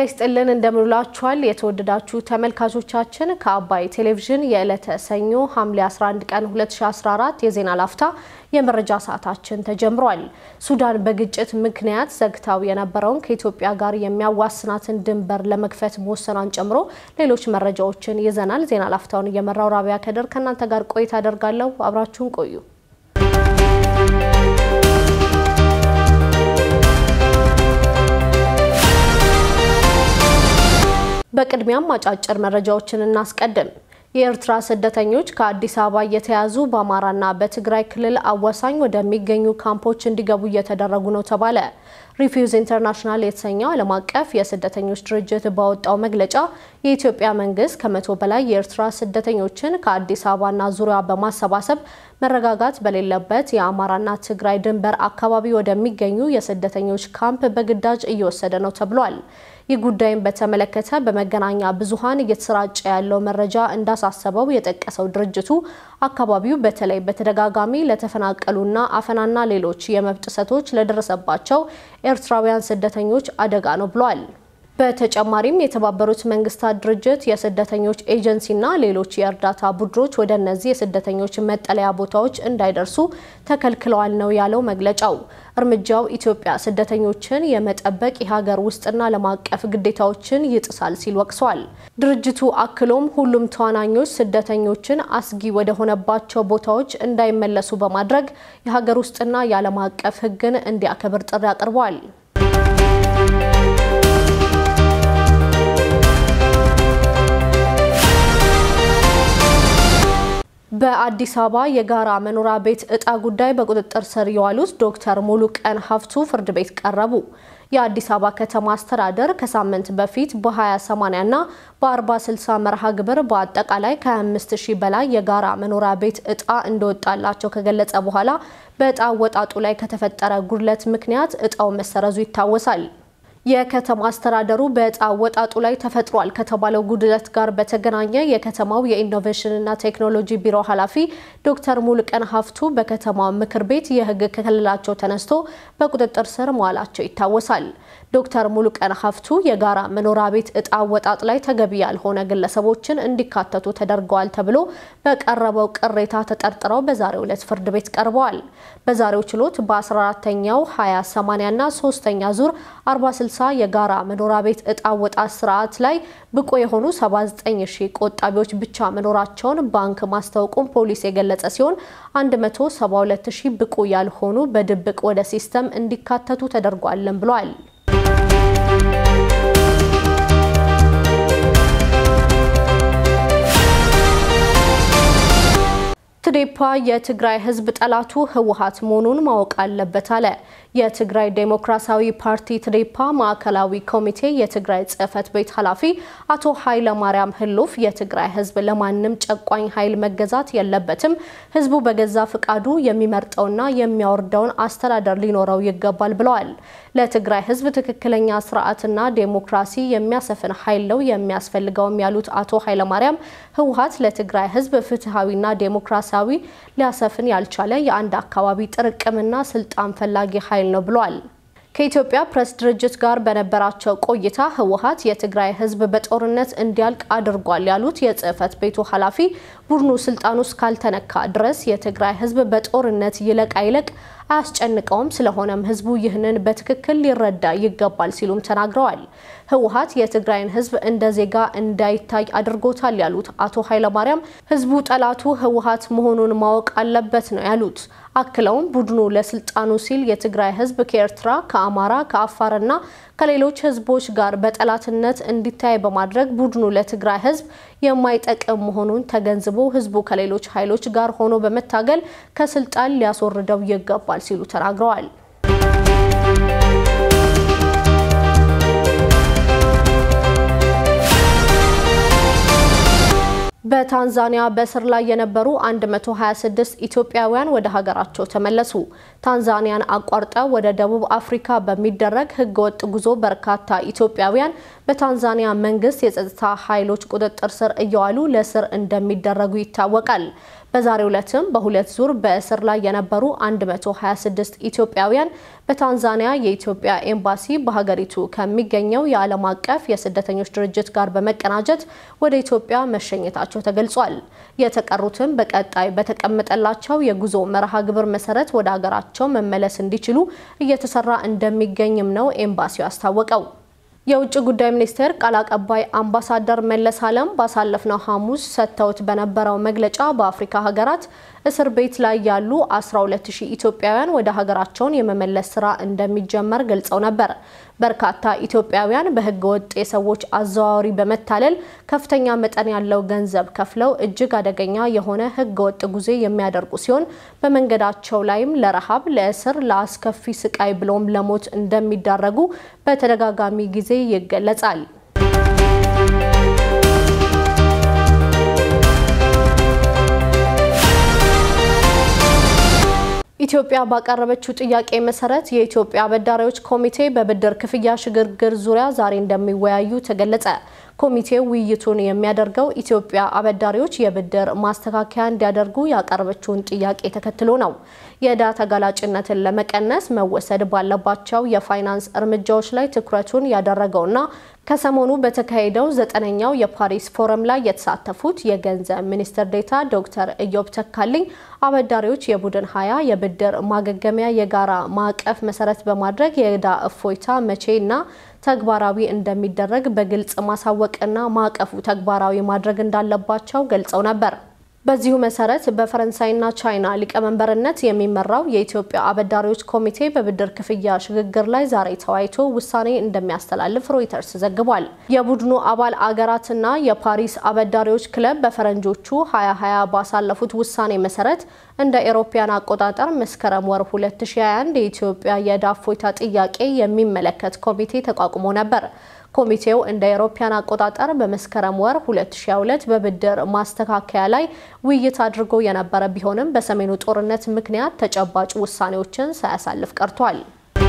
ይስጥልን እንደምንላችኋል የተወደዳችሁ ተመልካቾቻችን ከአባይ ቴሌቪዥን የዕለተ ሰኞ ሐምሌ 11 ቀን 2014 የዜና ላፍታ የመረጃ ሰዓታችን ተጀምሯል። ሱዳን በግጭት ምክንያት ዘግታው የነበረውን ከኢትዮጵያ ጋር የሚያዋስናትን ድንበር ለመክፈት መወሰኗን ጨምሮ ሌሎች መረጃዎችን ይዘናል። ዜና ላፍታውን እየመራው ራቢያ ከደር ከእናንተ ጋር ቆይታ አደርጋለሁ። አብራችሁን ቆዩ። በቅድሚያም አጫጭር መረጃዎችን እናስቀድም። የኤርትራ ስደተኞች ከአዲስ አበባ እየተያዙ በአማራና በትግራይ ክልል አዋሳኝ ወደሚገኙ ካምፖች እንዲገቡ እየተደረጉ ነው ተባለ። ሪፊውዝ ኢንተርናሽናል የተሰኘው ዓለም አቀፍ የስደተኞች ድርጅት ባወጣው መግለጫ የኢትዮጵያ መንግስት ከመቶ በላይ የኤርትራ ስደተኞችን ከአዲስ አበባና ዙሪያ በማሰባሰብ መረጋጋት በሌለበት የአማራና ትግራይ ድንበር አካባቢ ወደሚገኙ የስደተኞች ካምፕ በግዳጅ እየወሰደ ነው ተብሏል። ይህ ጉዳይን በተመለከተ በመገናኛ ብዙኃን እየተሰራጨ ያለው መረጃ እንዳሳሰበው የጠቀሰው ድርጅቱ አካባቢው በተለይ በተደጋጋሚ ለተፈናቀሉና አፈናና ሌሎች የመብት ጥሰቶች ለደረሰባቸው ኤርትራውያን ስደተኞች አደጋ ነው ብሏል። በተጨማሪም የተባበሩት መንግስታት ድርጅት የስደተኞች ኤጀንሲና ሌሎች የእርዳታ ቡድኖች ወደ እነዚህ የስደተኞች መጠለያ ቦታዎች እንዳይደርሱ ተከልክለዋል ነው ያለው መግለጫው። እርምጃው ኢትዮጵያ ስደተኞችን የመጠበቅ የሀገር ውስጥና ዓለም አቀፍ ግዴታዎችን ይጥሳል ሲል ወቅሷል። ድርጅቱ አክሎም ሁሉም ተዋናኞች ስደተኞችን አስጊ ወደሆነባቸው ቦታዎች እንዳይመለሱ በማድረግ የሀገር ውስጥና የዓለም አቀፍ ሕግን እንዲያከብር ጥሪ አቅርበዋል። በአዲስ አበባ የጋራ መኖሪያ ቤት እጣ ጉዳይ በቁጥጥር ስር የዋሉት ዶክተር ሙሉቀን ሀፍቱ ፍርድ ቤት ቀረቡ። የአዲስ አበባ ከተማ አስተዳደር ከሳምንት በፊት በ20/80 እና በ40/60 መርሃ ግብር በአጠቃላይ ከ25 ሺህ በላይ የጋራ መኖሪያ ቤት እጣ እንደወጣላቸው ከገለጸ በኋላ በእጣ ወጣጡ ላይ ከተፈጠረ ጉድለት ምክንያት እጣው መሰረዙ ይታወሳል። የከተማ አስተዳደሩ በእጣ ወጣጡ ላይ ተፈጥሯል ከተባለው ጉድለት ጋር በተገናኘ የከተማው የኢኖቬሽንና ቴክኖሎጂ ቢሮ ኃላፊ ዶክተር ሙሉቀን ሀፍቱ በከተማው ምክር ቤት የሕግ ክልላቸው ተነስቶ በቁጥጥር ስር መዋላቸው ይታወሳል። ዶክተር ሙሉቀን ሀፍቱ የጋራ መኖሪያ ቤት እጣ ወጣጥ ላይ ተገቢ ያልሆነ ግለሰቦችን እንዲካተቱ ተደርገዋል ተብሎ በቀረበው ቅሬታ ተጠርጥረው በዛሬው ዕለት ፍርድ ቤት ቀርበዋል። በዛሬው ችሎት በ14ተኛው 20/80 እና ሶስተኛ ዙር 40/60 የጋራ መኖሪያ ቤት እጣ ወጣት ስርዓት ላይ ብቁ የሆኑ 79 ሺህ ቆጣቢዎች ብቻ መኖራቸውን ባንክ ማስታወቁን ፖሊስ የገለጸ ሲሆን 172 ሺህ ብቁ ያልሆኑ በድብቅ ወደ ሲስተም እንዲካተቱ ተደርጓለን ብሏል። ትዴፓ የትግራይ ሕዝብ ጠላቱ ህወሓት መሆኑን ማወቅ አለበት አለ። የትግራይ ዴሞክራሲያዊ ፓርቲ ትዴፓ ማዕከላዊ ኮሚቴ የትግራይ ጽህፈት ቤት ኃላፊ አቶ ኃይለ ማርያም ህሉፍ የትግራይ ህዝብ ለማንም ጨቋኝ ኃይል መገዛት የለበትም፣ ህዝቡ በገዛ ፍቃዱ የሚመርጠውና የሚያወርደውን አስተዳደር ሊኖረው ይገባል ብለዋል። ለትግራይ ህዝብ ትክክለኛ ስርዓትና ዴሞክራሲ የሚያሰፍን ኃይል ነው የሚያስፈልገውም ያሉት አቶ ኃይለ ማርያም ህወሓት ለትግራይ ህዝብ ፍትሐዊና ዴሞክራሲያዊ ሊያሰፍን ያልቻለ የአንድ አካባቢ ጥርቅምና ስልጣን ፈላጊ ኃይል ነው ብሏል። ከኢትዮጵያ ፕሬስ ድርጅት ጋር በነበራቸው ቆይታ ህወሓት የትግራይ ህዝብ በጦርነት እንዲያልቅ አድርጓል ያሉት የጽህፈት ቤቱ ኃላፊ ቡድኑ ስልጣኑ እስካልተነካ ድረስ የትግራይ ህዝብ በጦርነት ይለቅ አይለቅ አያስጨንቀውም። ስለሆነም ህዝቡ ይህንን በትክክል ሊረዳ ይገባል ሲሉም ተናግረዋል። ህወሓት የትግራይን ህዝብ እንደ ዜጋ እንዳይታይ አድርጎታል ያሉት አቶ ኃይለማርያም ህዝቡ ጠላቱ ህወሓት መሆኑን ማወቅ አለበት ነው ያሉት። አክለውም ቡድኑ ለስልጣኑ ሲል የትግራይ ህዝብ ከኤርትራ፣ ከአማራ፣ ከአፋርና ከሌሎች ህዝቦች ጋር በጠላትነት እንዲታይ በማድረግ ቡድኑ ለትግራይ ህዝብ የማይጠቅም መሆኑን ተገንዝቦ ህዝቡ ከሌሎች ኃይሎች ጋር ሆኖ በመታገል ከስልጣን ሊያስወርደው ይገባል ሲሉ ተናግረዋል። በታንዛኒያ በእስር ላይ የነበሩ 126 ኢትዮጵያውያን ወደ ሀገራቸው ተመለሱ። ታንዛኒያን አቋርጠው ወደ ደቡብ አፍሪካ በሚደረግ ህገወጥ ጉዞ በርካታ ኢትዮጵያውያን በታንዛኒያ መንግስት የጸጥታ ኃይሎች ቁጥጥር ስር እየዋሉ ለእስር እንደሚደረጉ ይታወቃል። በዛሬው ዕለትም በሁለት ዙር በእስር ላይ የነበሩ 126 ኢትዮጵያውያን በታንዛኒያ የኢትዮጵያ ኤምባሲ በሀገሪቱ ከሚገኘው የዓለም አቀፍ የስደተኞች ድርጅት ጋር በመቀናጀት ወደ ኢትዮጵያ መሸኘታቸው ተገልጿል። የተቀሩትም በቀጣይ በተቀመጠላቸው የጉዞ መርሃ ግብር መሰረት ወደ ሀገራቸው መመለስ እንዲችሉ እየተሰራ እንደሚገኝም ነው ኤምባሲው ያስታወቀው። የውጭ ጉዳይ ሚኒስቴር ቃል አቀባይ አምባሳደር መለስ አለም ባሳለፍነው ሐሙስ ሰጥተውት በነበረው መግለጫ በአፍሪካ ሀገራት እስር ቤት ላይ ያሉ 12000 ኢትዮጵያውያን ወደ ሀገራቸውን የመመለስ ስራ እንደሚጀመር ገልጸው ነበር። በርካታ ኢትዮጵያውያን በህገ ወጥ የሰዎች አዘዋዋሪ በመታለል ከፍተኛ መጠን ያለው ገንዘብ ከፍለው እጅግ አደገኛ የሆነ ህገ ወጥ ጉዞ የሚያደርጉ ሲሆን በመንገዳቸው ላይም ለረሃብ፣ ለእስር፣ ለአስከፊ ስቃይ ብሎም ለሞት እንደሚዳረጉ በተደጋጋሚ ጊዜ ይገለጻል። ኢትዮጵያ ባቀረበችው ጥያቄ መሰረት የኢትዮጵያ አበዳሪዎች ኮሚቴ በብድር ክፍያ ሽግግር ዙሪያ ዛሬ እንደሚወያዩ ተገለጸ። ኮሚቴው ውይይቱን የሚያደርገው ኢትዮጵያ አበዳሪዎች የብድር ማስተካከያ እንዲያደርጉ ያቀረበችውን ጥያቄ ተከትሎ ነው። የዕዳ ተጋላጭነትን ለመቀነስ መወሰድ ባለባቸው የፋይናንስ እርምጃዎች ላይ ትኩረቱን ያደረገውና ከሰሞኑ በተካሄደው ዘጠነኛው የፓሪስ ፎረም ላይ የተሳተፉት የገንዘብ ሚኒስትር ዴኤታ ዶክተር ኢዮብ ተካልኝ አበዳሪዎች የቡድን ሀያ የብድር ማገገሚያ የጋራ ማዕቀፍ መሰረት በማድረግ የዕዳ እፎይታ መቼ እና ተግባራዊ እንደሚደረግ በግልጽ ማሳወቅና ማዕቀፉ ተግባራዊ ማድረግ እንዳለባቸው ገልጸው ነበር። በዚሁ መሰረት በፈረንሳይና ቻይና ሊቀመንበርነት የሚመራው የኢትዮጵያ አበዳሪዎች ኮሚቴ በብድር ክፍያ ሽግግር ላይ ዛሬ ተወያይቶ ውሳኔ እንደሚያስተላልፍ ሮይተርስ ዘግቧል። የቡድኑ አባል አገራትና የፓሪስ አበዳሪዎች ክለብ በፈረንጆቹ 2020 ባሳለፉት ውሳኔ መሰረት እንደ ኤሮፓያን አቆጣጠር መስከረም ወር 2021 የኢትዮጵያ የዕዳ እፎይታ ጥያቄ የሚመለከት ኮሚቴ ተቋቁሞ ነበር። ኮሚቴው እንደ አውሮፓውያን አቆጣጠር በመስከረም ወር 2022 በብድር ማስተካከያ ላይ ውይይት አድርጎ የነበረ ቢሆንም በሰሜኑ ጦርነት ምክንያት ተጨባጭ ውሳኔዎችን ሳያሳልፍ ቀርቷል።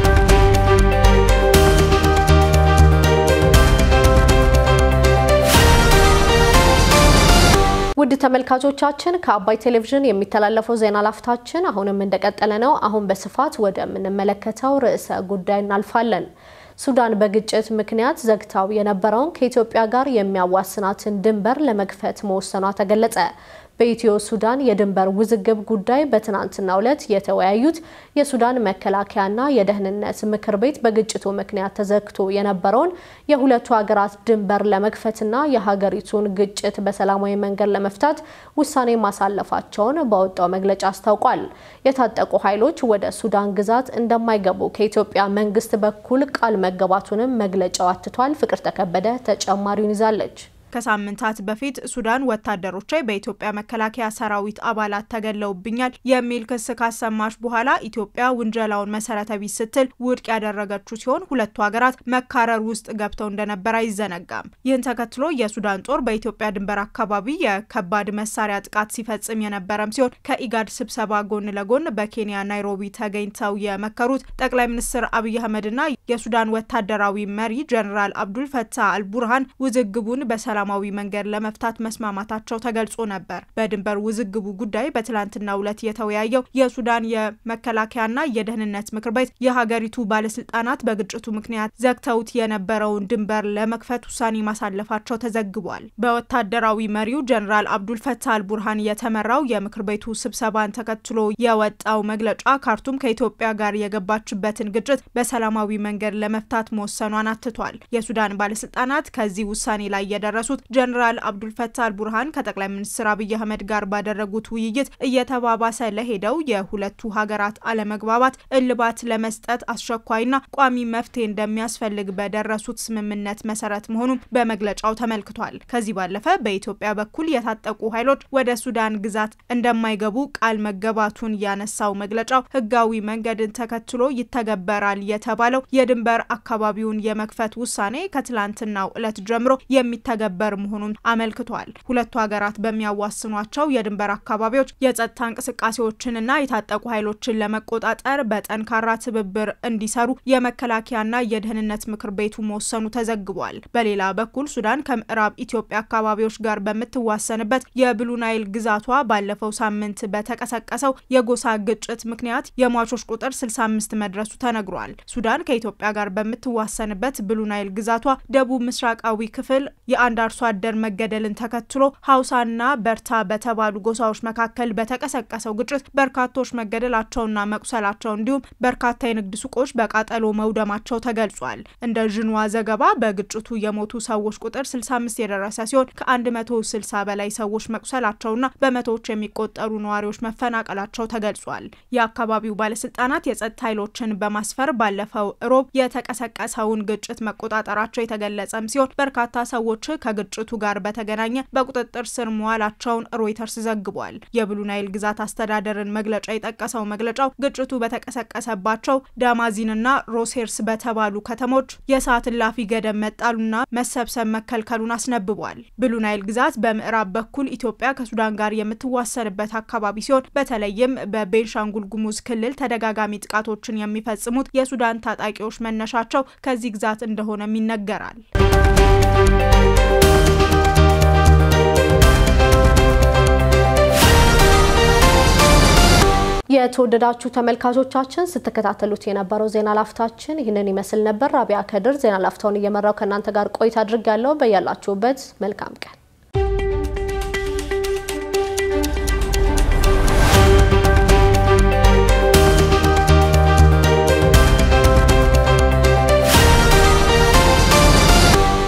ውድ ተመልካቾቻችን ከአባይ ቴሌቪዥን የሚተላለፈው ዜና ላፍታችን አሁንም እንደቀጠለ ነው። አሁን በስፋት ወደምንመለከተው ርዕሰ ጉዳይ እናልፋለን። ሱዳን በግጭት ምክንያት ዘግታው የነበረውን ከኢትዮጵያ ጋር የሚያዋስናትን ድንበር ለመክፈት መወሰኗ ተገለጸ። በኢትዮ ሱዳን የድንበር ውዝግብ ጉዳይ በትናንትናው ዕለት የተወያዩት የሱዳን መከላከያና የደህንነት ምክር ቤት በግጭቱ ምክንያት ተዘግቶ የነበረውን የሁለቱ ሀገራት ድንበር ለመክፈትና የሀገሪቱን ግጭት በሰላማዊ መንገድ ለመፍታት ውሳኔ ማሳለፋቸውን በወጣው መግለጫ አስታውቋል። የታጠቁ ኃይሎች ወደ ሱዳን ግዛት እንደማይገቡ ከኢትዮጵያ መንግስት በኩል ቃል መገባቱንም መግለጫው አትቷል። ፍቅር ተከበደ ተጨማሪውን ይዛለች። ከሳምንታት በፊት ሱዳን ወታደሮቿ በኢትዮጵያ መከላከያ ሰራዊት አባላት ተገለውብኛል የሚል ክስ ካሰማች በኋላ ኢትዮጵያ ውንጀላውን መሰረተ ቢስ ስትል ውድቅ ያደረገችው ሲሆን ሁለቱ ሀገራት መካረር ውስጥ ገብተው እንደነበር አይዘነጋም። ይህን ተከትሎ የሱዳን ጦር በኢትዮጵያ ድንበር አካባቢ የከባድ መሳሪያ ጥቃት ሲፈጽም የነበረም ሲሆን ከኢጋድ ስብሰባ ጎን ለጎን በኬንያ ናይሮቢ ተገኝተው የመከሩት ጠቅላይ ሚኒስትር አብይ አህመድና የሱዳን ወታደራዊ መሪ ጀኔራል አብዱል ፈታህ አልቡርሃን ውዝግቡን በሰላ ሰላማዊ መንገድ ለመፍታት መስማማታቸው ተገልጾ ነበር። በድንበር ውዝግቡ ጉዳይ በትላንትናው ዕለት የተወያየው የሱዳን የመከላከያና የደህንነት ምክር ቤት የሀገሪቱ ባለስልጣናት በግጭቱ ምክንያት ዘግተውት የነበረውን ድንበር ለመክፈት ውሳኔ ማሳለፋቸው ተዘግቧል። በወታደራዊ መሪው ጀኔራል አብዱል ፈታህ አልቡርሃን የተመራው የምክር ቤቱ ስብሰባን ተከትሎ የወጣው መግለጫ ካርቱም ከኢትዮጵያ ጋር የገባችበትን ግጭት በሰላማዊ መንገድ ለመፍታት መወሰኗን አትቷል። የሱዳን ባለስልጣናት ከዚህ ውሳኔ ላይ የደረሱት ጀኔራል አብዱልፈታህ አልቡርሃን ከጠቅላይ ሚኒስትር አብይ አህመድ ጋር ባደረጉት ውይይት እየተባባሰ ለሄደው የሁለቱ ሀገራት አለመግባባት እልባት ለመስጠት አስቸኳይና ቋሚ መፍትሄ እንደሚያስፈልግ በደረሱት ስምምነት መሰረት መሆኑን በመግለጫው ተመልክቷል። ከዚህ ባለፈ በኢትዮጵያ በኩል የታጠቁ ኃይሎች ወደ ሱዳን ግዛት እንደማይገቡ ቃል መገባቱን ያነሳው መግለጫው ህጋዊ መንገድን ተከትሎ ይተገበራል የተባለው የድንበር አካባቢውን የመክፈት ውሳኔ ከትላንትናው ዕለት ጀምሮ የሚተገበር የሚተገበር መሆኑን አመልክቷል። ሁለቱ ሀገራት በሚያዋስኗቸው የድንበር አካባቢዎች የጸጥታ እንቅስቃሴዎችንና የታጠቁ ኃይሎችን ለመቆጣጠር በጠንካራ ትብብር እንዲሰሩ የመከላከያና የደህንነት ምክር ቤቱ መወሰኑ ተዘግቧል። በሌላ በኩል ሱዳን ከምዕራብ ኢትዮጵያ አካባቢዎች ጋር በምትዋሰንበት የብሉ ናይል ግዛቷ ባለፈው ሳምንት በተቀሰቀሰው የጎሳ ግጭት ምክንያት የሟቾች ቁጥር 65 መድረሱ ተነግሯል። ሱዳን ከኢትዮጵያ ጋር በምትዋሰንበት ብሉ ናይል ግዛቷ ደቡብ ምስራቃዊ ክፍል የአንድ አርሶ አደር መገደልን ተከትሎ ሀውሳና በርታ በተባሉ ጎሳዎች መካከል በተቀሰቀሰው ግጭት በርካቶች መገደላቸውና መቁሰላቸው እንዲሁም በርካታ የንግድ ሱቆች በቃጠሎ መውደማቸው ተገልጿል። እንደ ዥንዋ ዘገባ በግጭቱ የሞቱ ሰዎች ቁጥር 65 የደረሰ ሲሆን ከ160 በላይ ሰዎች መቁሰላቸውና በመቶዎች የሚቆጠሩ ነዋሪዎች መፈናቀላቸው ተገልጿል። የአካባቢው ባለስልጣናት የጸጥታ ኃይሎችን በማስፈር ባለፈው እሮብ የተቀሰቀሰውን ግጭት መቆጣጠራቸው የተገለጸም ሲሆን በርካታ ሰዎች ከግጭቱ ጋር በተገናኘ በቁጥጥር ስር መዋላቸውን ሮይተርስ ዘግቧል። የብሉ ናይል ግዛት አስተዳደርን መግለጫ የጠቀሰው መግለጫው ግጭቱ በተቀሰቀሰባቸው ዳማዚንና ሮሴርስ በተባሉ ከተሞች የሰዓት እላፊ ገደብ መጣሉና መሰብሰብ መከልከሉን አስነብቧል። ብሉ ናይል ግዛት በምዕራብ በኩል ኢትዮጵያ ከሱዳን ጋር የምትዋሰንበት አካባቢ ሲሆን በተለይም በቤንሻንጉል ጉሙዝ ክልል ተደጋጋሚ ጥቃቶችን የሚፈጽሙት የሱዳን ታጣቂዎች መነሻቸው ከዚህ ግዛት እንደሆነም ይነገራል። የተወደዳችሁ ተመልካቾቻችን ስትከታተሉት የነበረው ዜና ላፍታችን ይህንን ይመስል ነበር። ራቢያ ከድር ዜና ላፍታውን እየመራው ከእናንተ ጋር ቆይታ አድርጋለሁ። በያላችሁበት መልካም ቀን